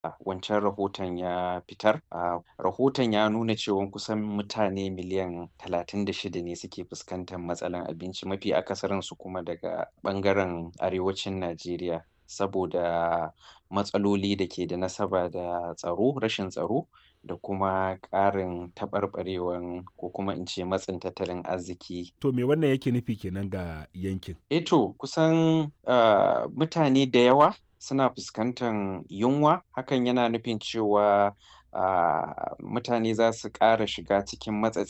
wancan rahoton ya fitar. Ah, rahoton ya nuna cewan kusan mutane miliyan 36 ne suke fuskantar matsalar abinci, mafi akasarinsu kuma daga ɓangaren arewacin Najeriya. Saboda matsaloli da ke da nasaba da tsaro, rashin tsaro da kuma ƙarin taɓarɓarewan ko kuma in ce matsin tattalin arziki. To me wannan yake nufi kenan ga yankin? Eh to, kusan, ah, mutane da yawa suna fuskantan yunwa. Hakan yana nufin cewa, ah, mutane za su ƙara shiga cikin matsatsi.